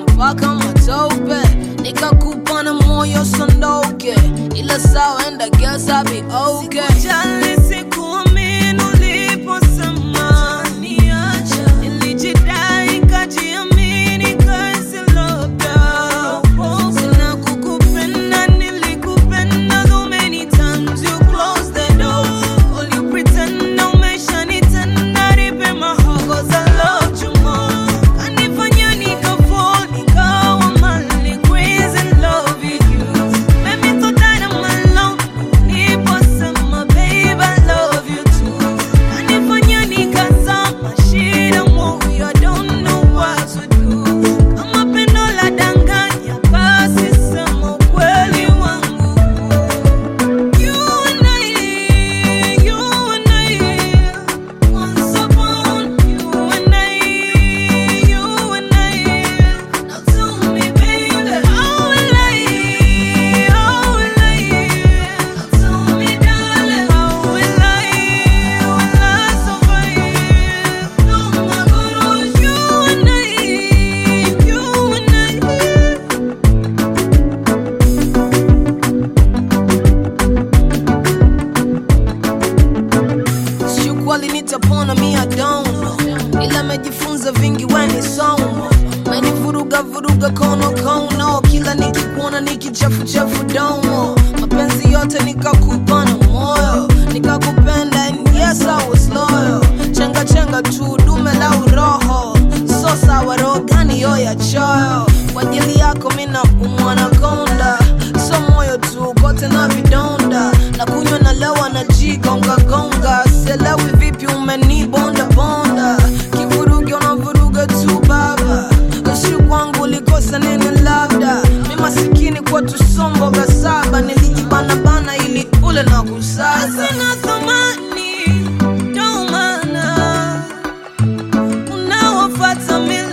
mpaka matope nikakupa na moyo sondoke ila sawa and I guess I'll be okay Sikujali, sikuamini uliposema niacha. Nilijidai, nikajiamini, kaisi labda. Sina kukupenda, nilikupenda so many times you closed the door. All you pretend na umeshanitenda, nipe my heart 'cause I loved you more. Kanifanya nikafall, nikawa mali, crazy in love with you. Made me so tired of my love. Niposema, babe, I love you too. Kanifanya nikazama, shida moyo, I don't know what to do. Kama pendo la danganya, basi sema ukweli wangu. You and I, you and I, once upon you and I, you and I. Now tell me, baby, how will I, how will I? Now tell me, darling, how will I, will I survive? No, my God, you and I, you and I. Shukwali nitapona mi I don't know ila mejifunza vingi weni somo menivuruga vuruga kono kono kila nikikuona nikichafuchafu domo mapenzi yote nikakupa na moyo nikakupenda and yes I was loyal chenga chenga tu dume la uroho so sawa roho gani yo ya choyo kwa ajili yako mina umwana konda so moyo tu kote na vidonda na kunywa na lewa na jigonga gonga selewi vipi umenibonda bonda kivurugi unavuruga tu baba usiku kwangu ulikosa nini labda mi masikini kwa tusomboga saba nilijibana bana ili ule na kusaza Sina thamani, ndo maana unawafuata mila